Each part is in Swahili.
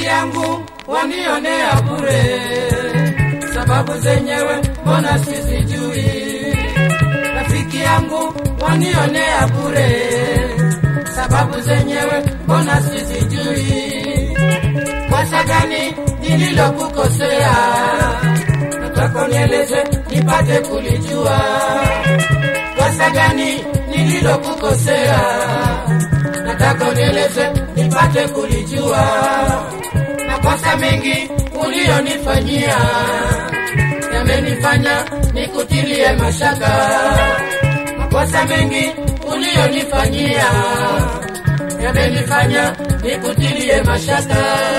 yangu wanionea bure, sababu zenyewe mbona sizijui. Rafiki yangu wanionea bure, sababu zenyewe mbona sizijui. Kosa gani nililokukosea? Nataka nieleze nipate kulijua. Kosa gani nililokukosea? Nataka unieleze nipate kulijua. Makosa mengi uliyonifanyia yamenifanya nikutilie mashaka. Makosa mengi uliyonifanyia yamenifanya nikutilie mashaka.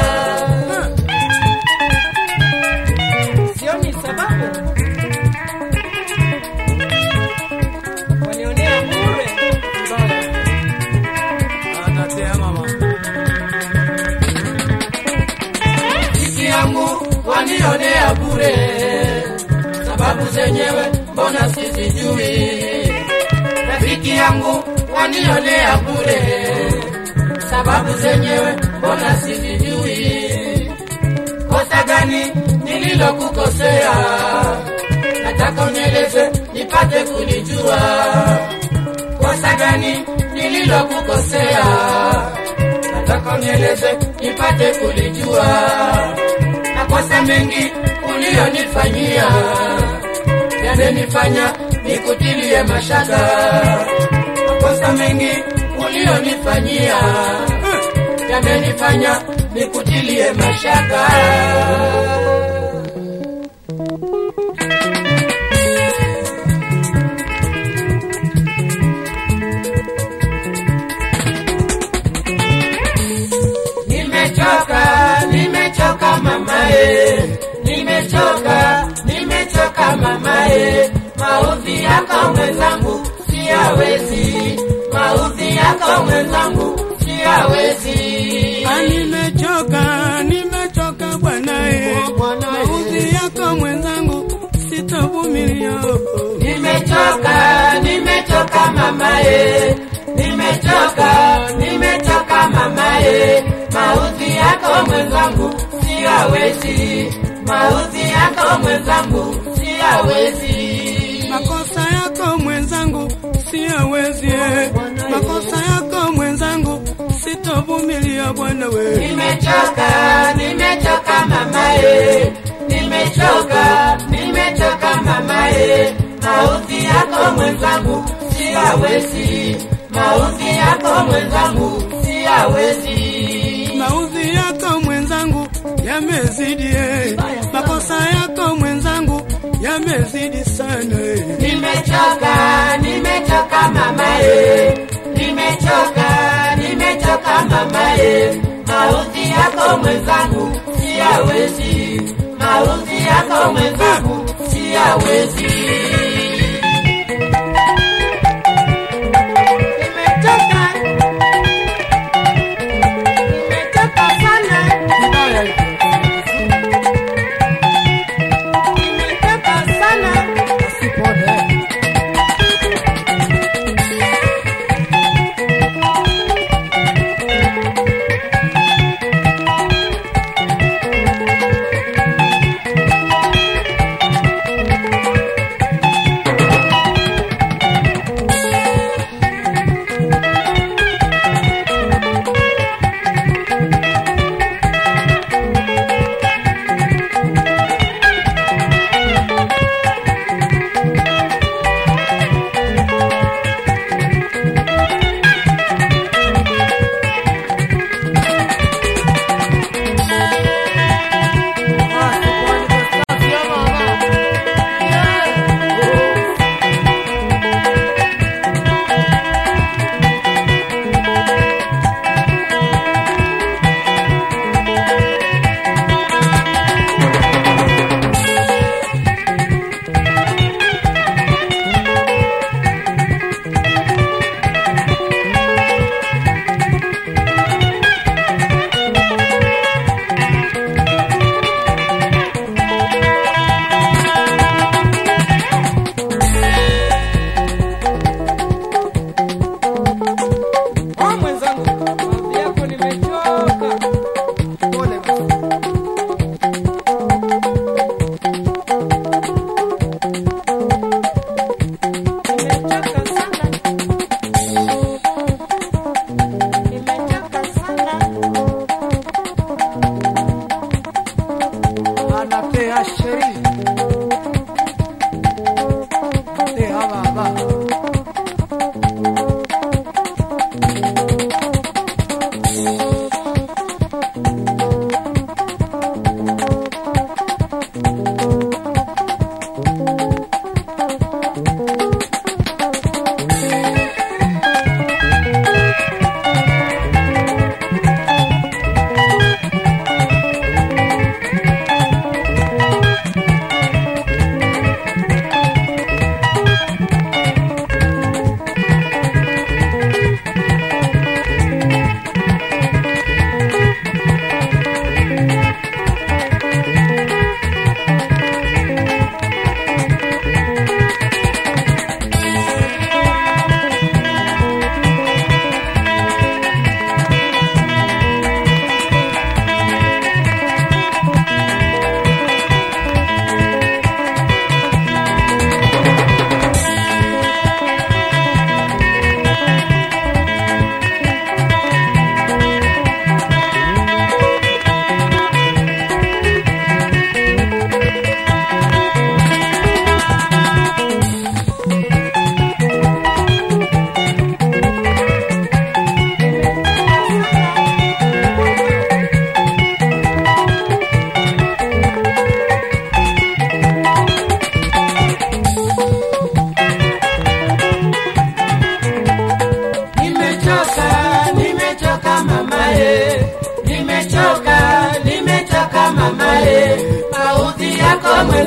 Sioni sababu wanionea bure. Anatea mama. rafiki yangu wanionea bure, sababu zenyewe mbona sizijui. Rafiki yangu wanionea bure, sababu zenyewe mbona sizijui. Kosa gani nililokukosea? Nataka unieleze nipate kulijua. Kosa gani nililokukosea? nataka unieleze nipate kulijua. Makosa mengi uliyonifanyia yamenifanya nikutilie mashaka. Makosa mengi uliyonifanyia yamenifanya nikutilie mashaka. Nimechoka, nimechoka mamae, nimechoka, nimechoka mamae, maudhi yako mwenzangu siyawezi, maudhi yako mwenzangu siyawezi. Ah, Nimechoka, nimechoka bwanae, maudhi yako mwenzangu sitavumilia. Nimechoka, nimechoka mamae, nimechoka, nimechoka mamae, maudhi yako mwenzangu siyawezi, maudhi yako mwenzangu siyawezi. Makosa yako mwenzangu siyawezi, eh. makosa yako mwenzangu sitavumilia bwana we. Nimechoka, nimechoka mamae, nimechoka, nimechoka mamae, maudhi yako mwenzangu siyawezi, maudhi yako mwenzangu siyawezi. Maudhi yako mwenzangu yamezidi, eh. makosa yako mwenzangu yamezidi sana. eh. Nimechoka, nimechoka mamae, nimechoka, nimechoka mamae, maudhi yako mwenzangu siyawezi, maudhi yako mwenzangu siyawezi. Nimechoka, nimechoka sana, nimechoka sana.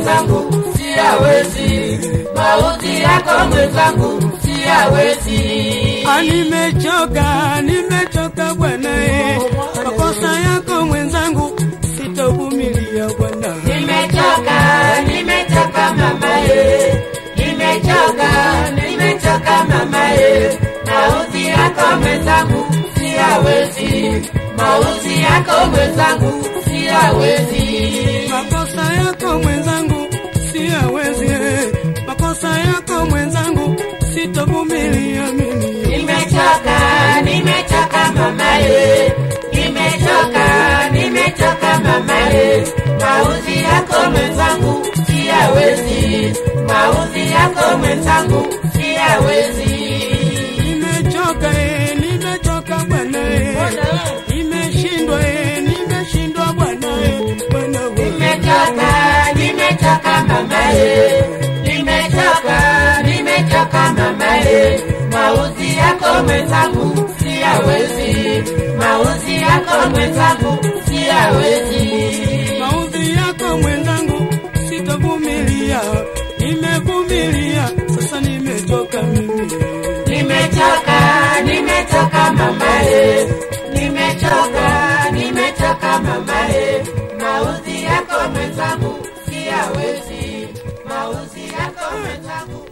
mwenzangu siyawezi, mauti yako mwenzangu siyawezi. Ah, nimechoka, nimechoka bwana eh. Makosa yako mwenzangu sitovumilia bwana. Nimechoka, nimechoka mama ye, nimechoka, nimechoka mama ye, mauti yako mwenzangu siyawezi, mauti yako mwenzangu siyawezi. Makosa yako mwenzangu siyawezi, eh. makosa yako mwenzangu sitovumilia mimi. Nimechoka, nimechoka mama ye, nimechoka, nimechoka mama ye, mauzi yako mwenzangu siyawezi, mauzi yako mwenzangu siyawezi. Nimechoka, eh, nimechoka bwana, eh. nimeshindwa, eh, nimeshindwa bwana, eh. bwana wewe. Nimechoka, nimechoka mama ye, nimechoka, nimechoka mama ye, mauzi yako mwenzangu siyawezi, mauzi yako mwenzangu siyawezi. maudhi yako mwenzangu sitovumilia, nimevumilia sasa, nimechoka mimi. Nimechoka, nimechoka mama ye, nimechoka, nimechoka mama ye, mauzi yako mwenzangu siyawezi, mauzi yako mwenzangu